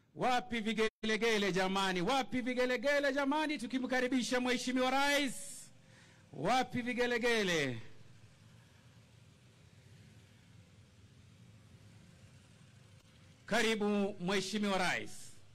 Wapi vigelegele jamani? Wapi vigelegele jamani, tukimkaribisha Mheshimiwa Rais? Wapi vigelegele? Karibu Mheshimiwa Rais.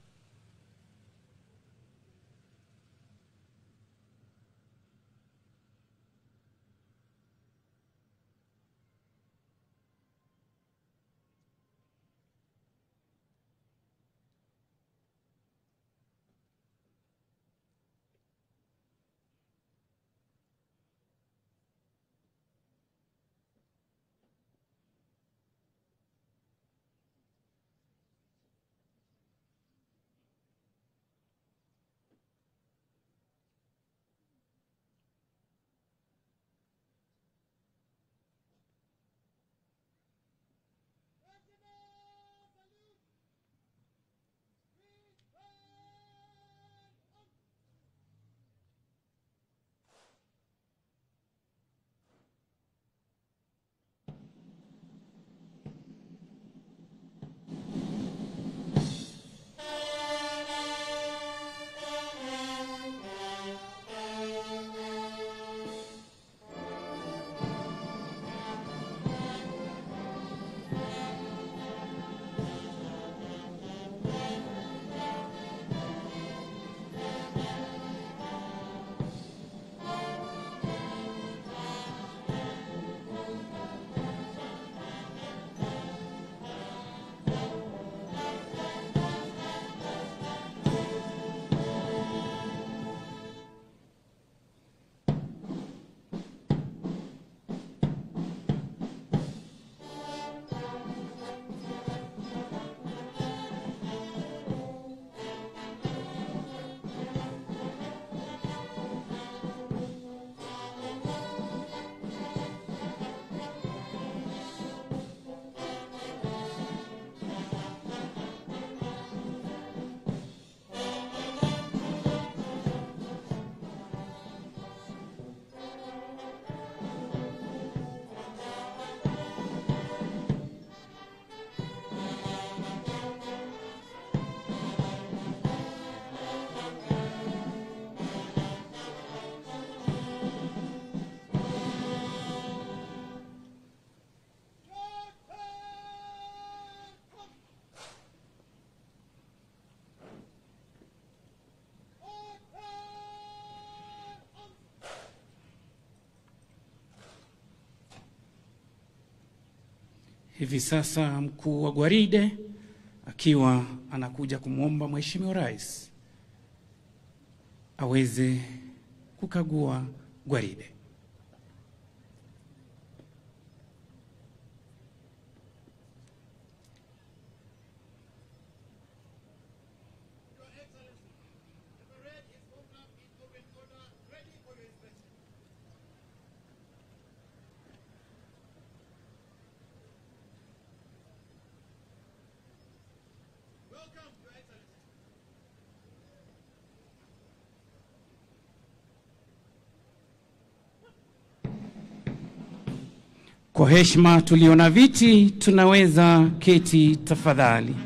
Hivi sasa mkuu wa gwaride akiwa anakuja kumwomba Mheshimiwa Rais aweze kukagua gwaride. Kwa heshima tulio na viti, tunaweza keti tafadhali.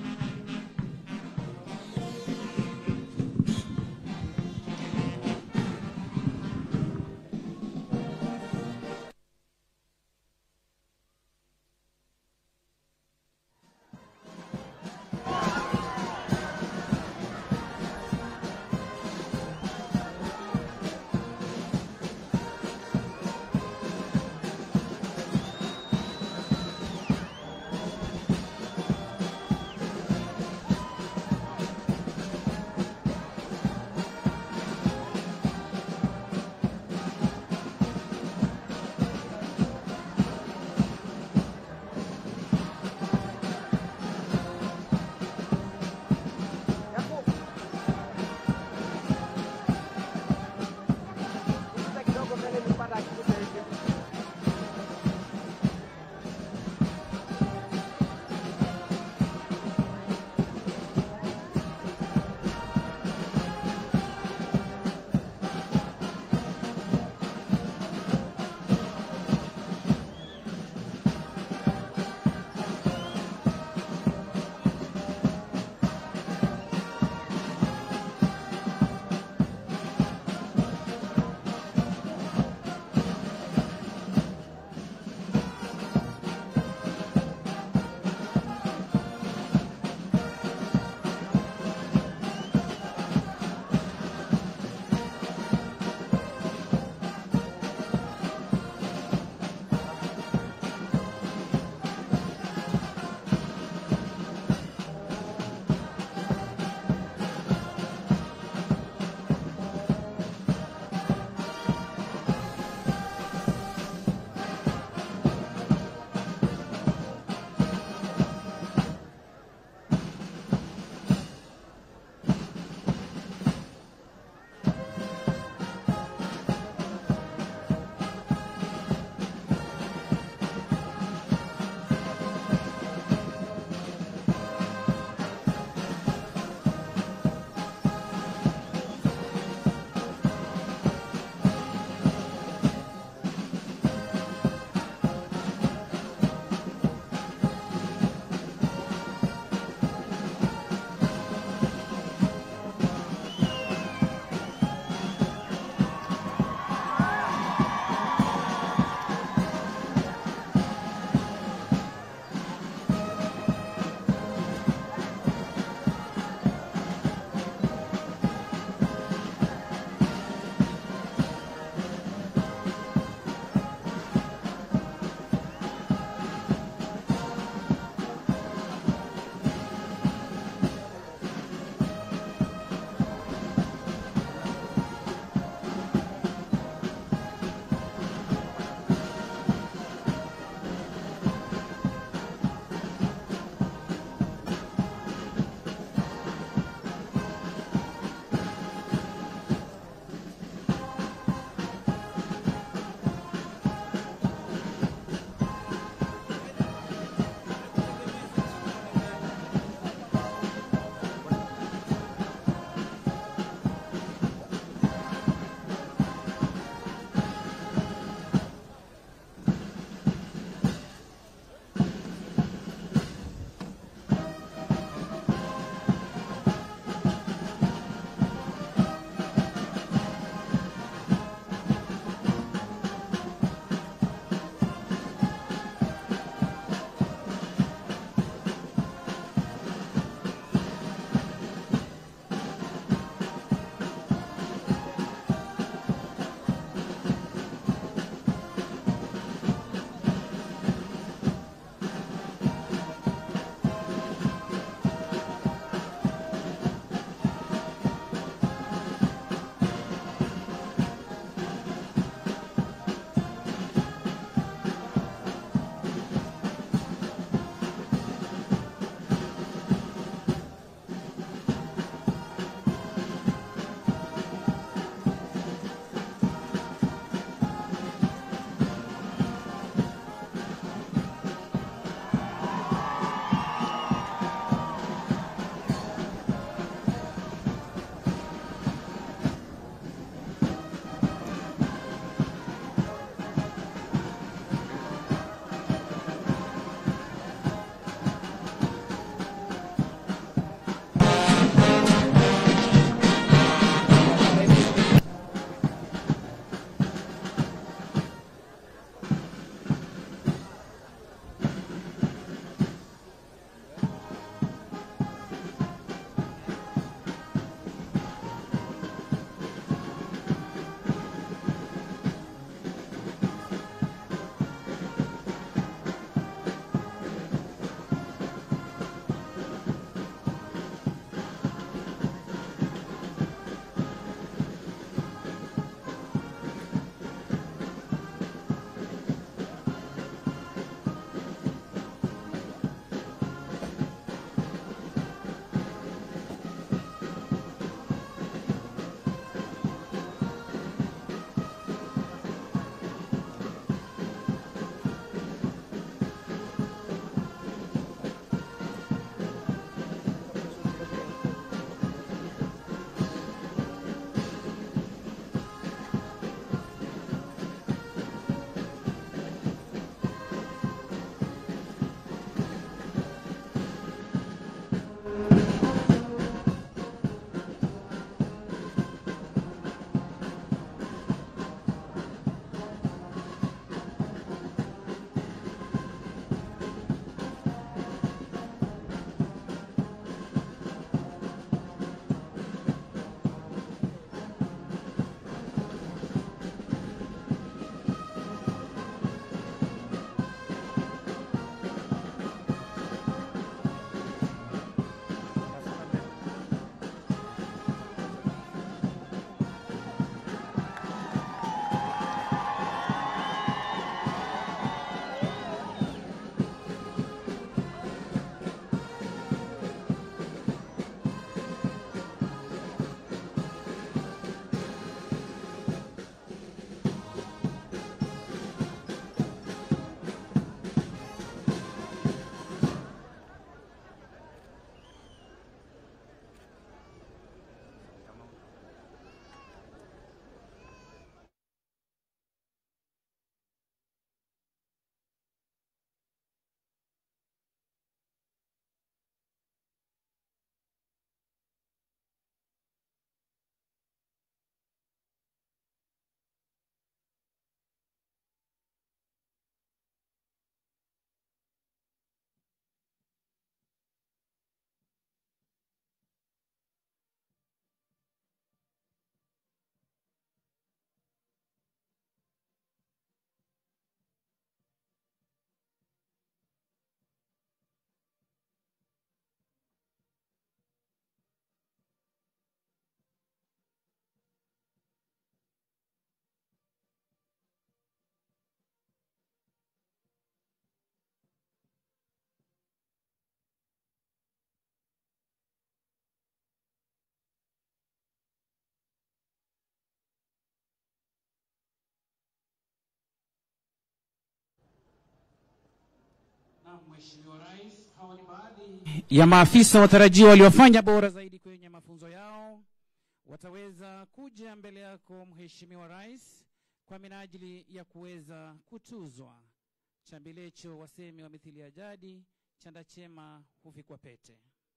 Mheshimiwa Rais, hawa ni baadhi ya maafisa watarajiwa waliofanya bora zaidi kwenye mafunzo yao. Wataweza kuja mbele yako Mheshimiwa Rais kwa minajili ya kuweza kutuzwa. Chambilecho wasemi wa mithili ya jadi, chanda chema huvikwa pete.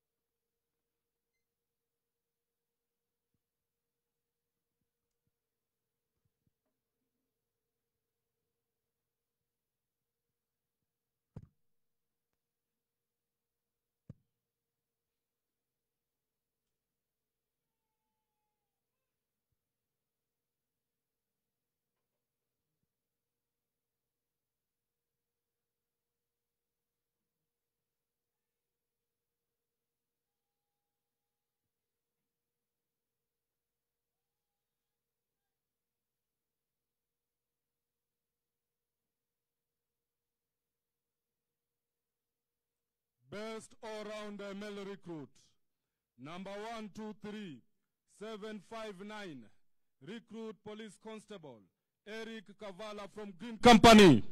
Best all-rounder male recruit. Number one, two, three, seven, five, nine. Recruit police constable. Eric Kavala from Green Company.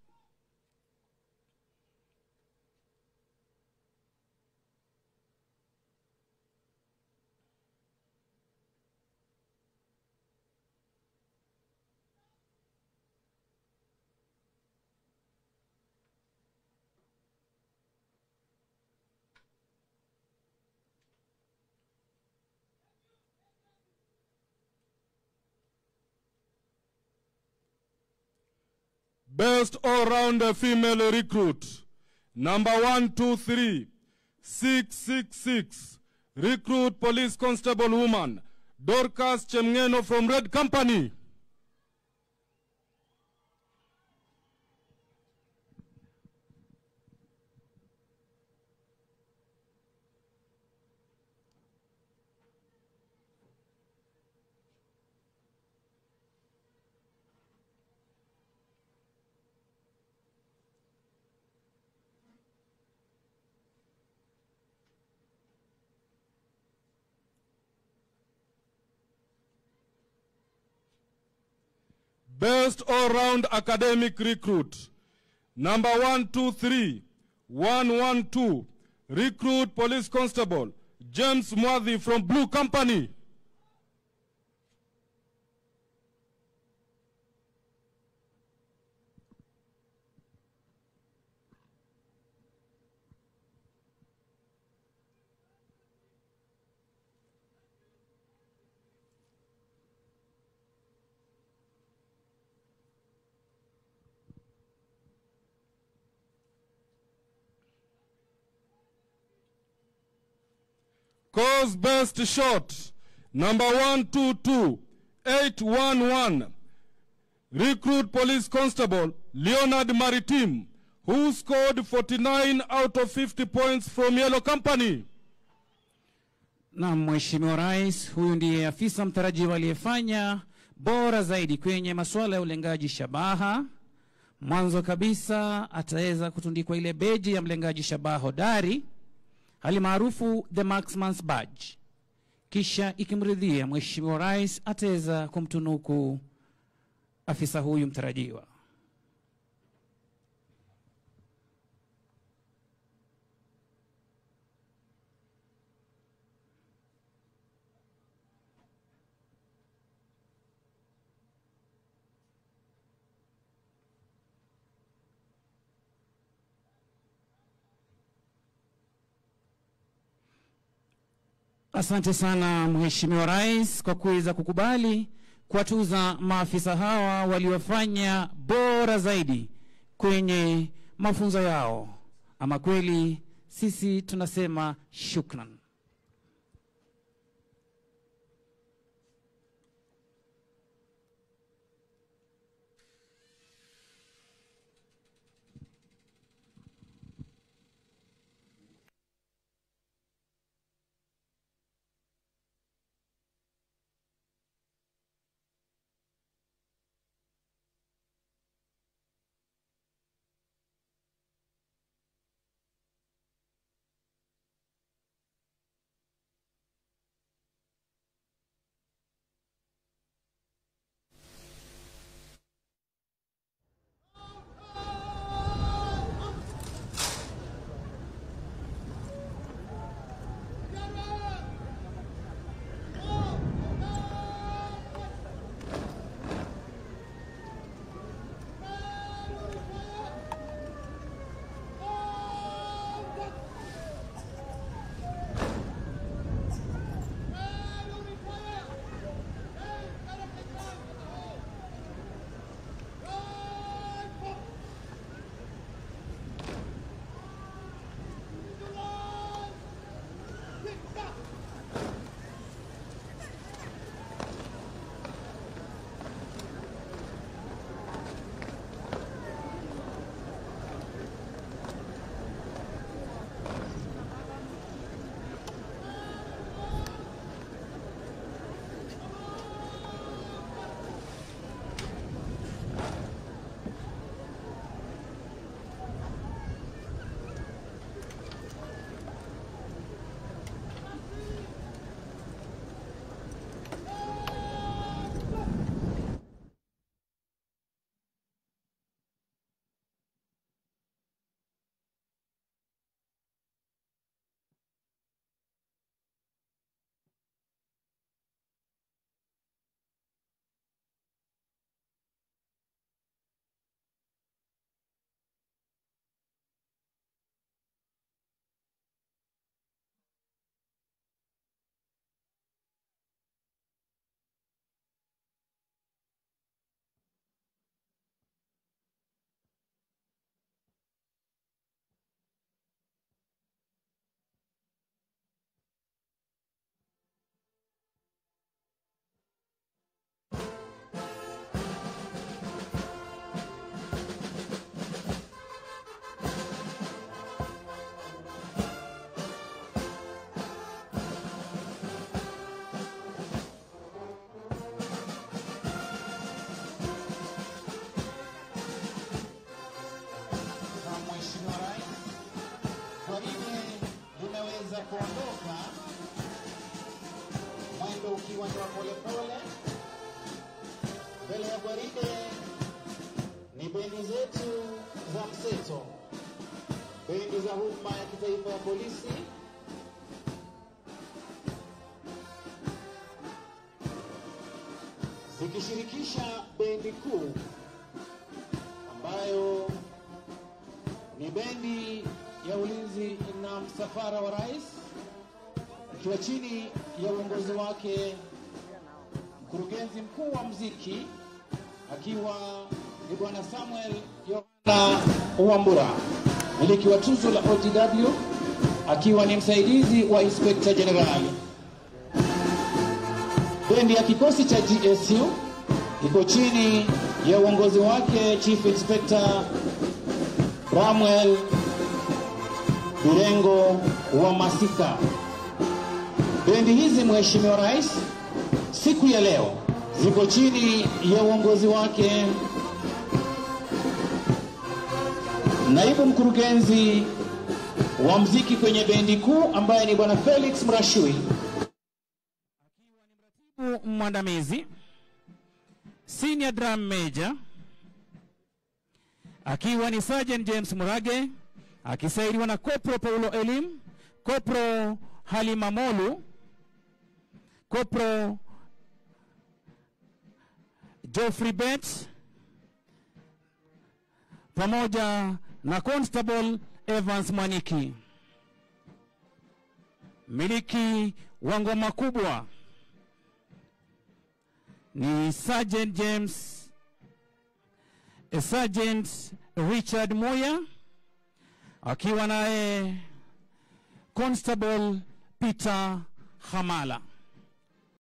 Best all-rounder female recruit. Number one, two, three, six, six, six. Recruit police constable woman. Dorcas Chemngeno from Red Company. Best all-round academic recruit. Number one, two, three, one, one, two. Recruit police constable. James Mwadhi from Blue Company. Cause best shot. Number one, two, two, eight, one, one. Recruit police constable Leonard Maritim, who scored 49 out of 50 points from Yellow Company. Na Mheshimiwa Rais, huyu ndiye afisa mtarajiwa aliyefanya bora zaidi kwenye masuala ya ulengaji shabaha. Mwanzo kabisa ataweza kutundikwa ile beji ya mlengaji shabaha hodari hali maarufu the Marksman's Badge. Kisha ikimridhia Mheshimiwa Rais ataweza kumtunuku afisa huyu mtarajiwa. Asante sana Mheshimiwa Rais kwa kuweza kukubali kuwatuza maafisa hawa waliofanya bora zaidi kwenye mafunzo yao. Ama kweli sisi tunasema shukran. haraka, mwendo ukiwa ni wa polepole. Mbele ya gwaride ni bendi zetu za mseto, bendi za huduma ya kitaifa ya polisi zikishirikisha bendi kuu ambayo ni bendi ya ulinzi na msafara wa rais ikiwa chini ya uongozi wake mkurugenzi mkuu wa mziki akiwa ni bwana Samuel Yohana Wambura, miliki wa tuzo la OTW akiwa ni msaidizi wa inspekta jenerali. Bendi ya kikosi cha GSU iko chini ya uongozi wake Chief Inspector Ramwel Birengo wa Masika. Bendi hizi Mheshimiwa Rais, siku ya leo ziko chini ya uongozi wake naibu mkurugenzi wa mziki kwenye bendi kuu ambaye ni bwana Felix Mrashui Mratibu mwandamizi senior drum major akiwa ni Sergeant James Murage akisaidiwa na Kopro Paulo Elim, Kopro Halima Molu, Kopro Geoffrey Bet pamoja na Constable Evans Mwaniki. Miliki wa ngoma kubwa ni Sergeant James eh, Sergeant Richard Moya akiwa naye Constable Peter Hamala.